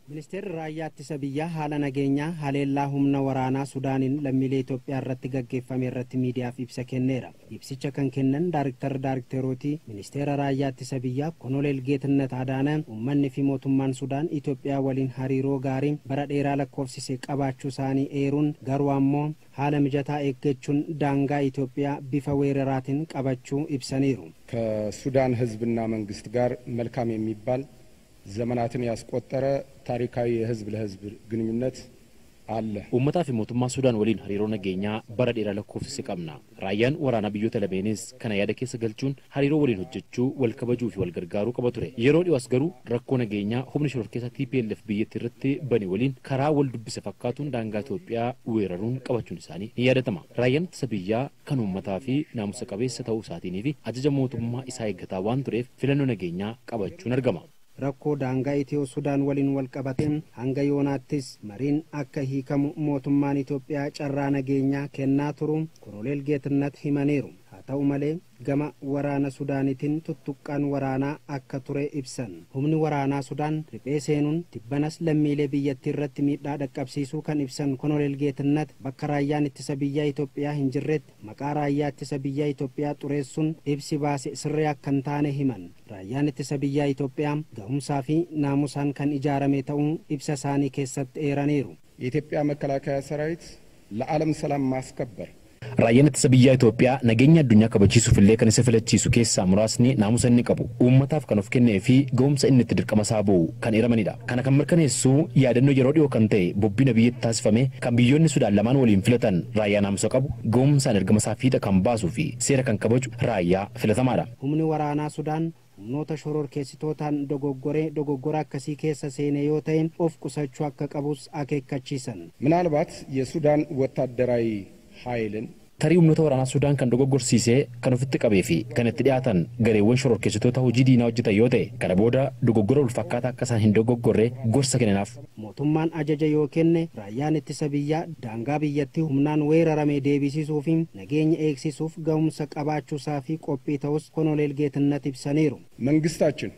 Ministeerri raayyaa ittisa biyyaa haala nageenyaa haleellaa humna waraanaa Sudaaniin lammiilee Itoophiyaa irratti gaggeeffame irratti miidiyaaf ibsa kenneera. Ibsicha kan kennan daariktara daarikteerootii ministeera raayyaa ittisa biyyaa Konoleel Geetnet Adaana uummanni fi mootummaan Sudaan Itoophiyaa waliin hariiroo gaarii bara dheeraa lakkoofsise qabaachuu isaanii eeruun garuu ammoo haala mijataa eeggachuun daangaa ኢትዮጵያ bifa weeraraatiin qabachuu ibsaniiru። ከሱዳን ሕዝብና መንግስት ጋር መልካም የሚባል ዘመናትን ያስቆጠረ ታሪካዊ የህዝብ ለህዝብ ግንኙነት አለ። uummataa fi mootummaa sudaan waliin hariiroo nageenyaa bara dheeraa lakkoofsise qabna raayyaan waraanaa biyyoota lameenis kana yaada keessa galchuun hariiroo waliin hojjechuu wal kabajuu fi wal gargaaruu qaba ture yeroo dhiyoos garuu rakkoo nageenyaa humni shororkeessa TPLF biyyattii irratti bane waliin karaa wal dubbise fakkaatuun daangaa Itoophiyaa weeraruun qabachuun isaanii ni yaadatama raayyaan ittisa biyyaa kan uummataa fi naamusa qabeessa ta'uu isaatiinii fi ajaja mootummaa isaa eeggataa waan tureef filannoo nageenyaa qabachuun argama. rakkoo daangaa itiyoo sudaan waliin wal qabateen hanga yoonaattis mariin akka hiikamu mootummaan Itoophiyaa carraa nageenyaa kennaa turu konoleel geetnat himaniiru haa ta'u malee gama waraana sudaanitiin tuttuqqaan waraanaa akka ture ibsan humni waraanaa sudaan riphee seenuun tibbanas lammiilee biyyattii irratti miidhaa dhaqqabsiisuu kan ibsan konoleel geetnat bakka raayyaan ittisa biyyaa Itoophiyaa hin jirretti maqaa raayyaa ittisa biyyaa Itoophiyaa xureessuun ibsi baase sirrii akka hin taane himan raayyaan ittisa biyyaa Itoophiyaa gahumsaa fi naamusaan kan ijaarame ta'uu ibsa isaanii keessatti eeraniiru. የኢትዮጵያ መከላከያ ሰራዊት ለዓለም ሰላም ማስከበር Raayyaan ittisa biyyaa Itoophiyaa nageenya addunyaa kabachiisuuf illee kan isa filachiisu keessaa muraasni naamusa inni qabu uummataaf kan of kennee fi ga'umsa inni itti dirqama isaa ba'u kan eeramanidha. Kana kan mirkaneessu yaadannoo yeroo dhiyoo kan ta'e bobbina biyyatti taasifame kan biyyoonni Sudaan lamaan waliin filatan raayyaa naamusa qabu ga'umsaan ergama isaa fiixa kan baasuu fi seera kan kabaju raayyaa filatamaadha. Humni waraanaa Sudaan humnoota shororkeessitootaan dogoggoree dogoggora akkasii keessa seene yoo ta'e of qusachuu akka qabus akeekkachiisan. ምናልባት የሱዳን ወታደራዊ ኃይልን tarii humnoota waraanaa Sudaan kan dogoggorsiisee kan ofitti qabee fi kan itti dhiyaatan gareewwan shororkeessitoota hojii diinaa hojjetan yoo ta'e kana booda dogoggora ulfaataa akka isaan hin dogoggorre gorsa kenninaaf. Mootummaan ajaja yoo kenne raayyaan ittisa biyyaa daangaa biyyattii humnaan weerarame deebisisuu fi nageenya eegsisuuf gahumsa qabaachuusaa fi qophii ta'us konoleel geetnat ibsaniiru. መንግስታችን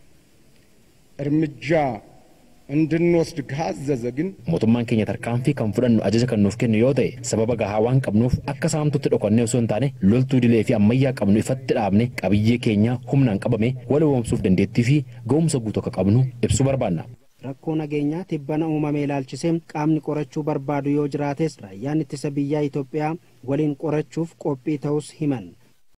እርምጃ እንድንወስድ ካዘዘ ግን mootummaan keenya tarkaanfii kan fudhannu ajaja kan nuuf kennu yoo ta'e sababa gahaa waan qabnuuf akka saamtutti dhokannee osoo hin taane loltuu dilee fi ammayyaa qabnu ifatti dhaabne qabiyyee keenya humnaan qabame wal woomsuuf dandeettii fi ga'umsa guutuu akka qabnu ibsuu barbaanna. rakkoo nageenyaa tibbana uumame ilaalchisee qaamni qorachuu barbaadu yoo jiraates raayyaan ittisa biyyaa Itoophiyaa waliin qorachuuf qophii ta'us himan